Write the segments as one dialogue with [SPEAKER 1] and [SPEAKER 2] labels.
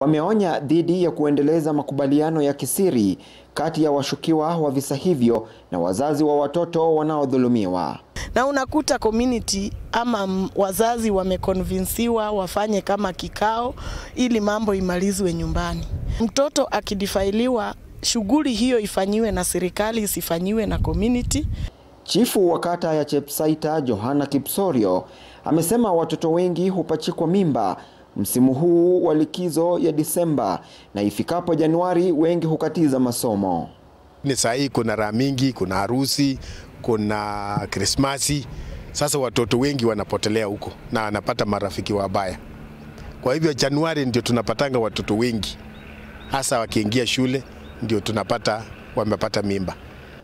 [SPEAKER 1] Wameonya dhidi ya kuendeleza makubaliano ya kisiri kati ya washukiwa wa visa hivyo na wazazi wa watoto wanaodhulumiwa.
[SPEAKER 2] na unakuta community ama wazazi wamekonvinsiwa wafanye kama kikao ili mambo imalizwe nyumbani. Mtoto akidifailiwa, shughuli hiyo ifanyiwe na serikali, isifanyiwe na community.
[SPEAKER 1] Chifu wa kata ya Chepsaita Johana Kipsorio amesema watoto wengi hupachikwa mimba msimu huu wa likizo ya Disemba na ifikapo Januari wengi hukatiza masomo.
[SPEAKER 3] Ni saa hii kuna raha mingi, kuna harusi, kuna Krismasi. Sasa watoto wengi wanapotelea huko na wanapata marafiki wabaya. Kwa hivyo Januari ndio tunapatanga watoto wengi, hasa wakiingia shule ndio tunapata wamepata mimba.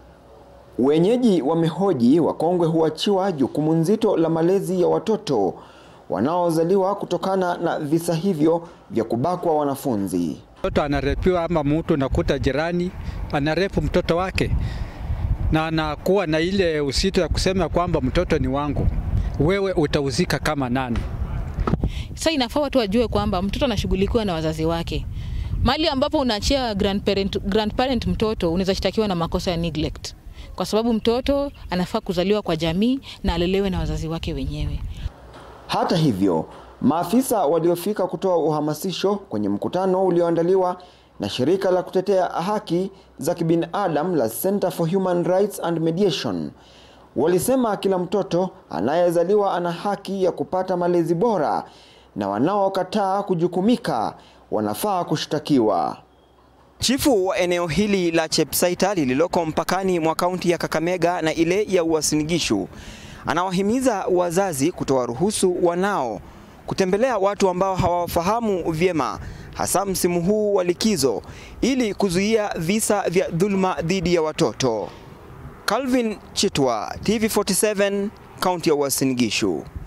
[SPEAKER 1] Wenyeji wamehoji wakongwe huachiwa jukumu nzito la malezi ya watoto wanaozaliwa kutokana na visa hivyo vya kubakwa wanafunzi.
[SPEAKER 4] Mtoto anarepiwa ama mtu nakuta jirani anarepu mtoto wake na anakuwa na ile usito ya kusema kwamba mtoto ni wangu, wewe utauzika kama nani?
[SPEAKER 5] Sasa inafaa watu wajue kwamba mtoto anashughulikiwa na wazazi wake. Mahali ambapo unaachia grandparent, grandparent mtoto unaweza shtakiwa na makosa ya neglect, kwa sababu mtoto anafaa kuzaliwa kwa jamii na alelewe na wazazi wake wenyewe.
[SPEAKER 1] Hata hivyo, maafisa waliofika kutoa uhamasisho kwenye mkutano ulioandaliwa na shirika la kutetea haki za kibinadamu la Center for Human Rights and Mediation walisema kila mtoto anayezaliwa ana haki ya kupata malezi bora na wanaokataa kujukumika wanafaa kushtakiwa. Chifu wa eneo hili la Chepsaita lililoko mpakani mwa kaunti ya Kakamega na ile ya Uasin Gishu anawahimiza wazazi kutowaruhusu wanao kutembelea watu ambao hawafahamu vyema hasa msimu huu wa likizo ili kuzuia visa vya dhuluma dhidi ya watoto. Calvin Chitwa, TV47, kaunti ya Uasin Gishu.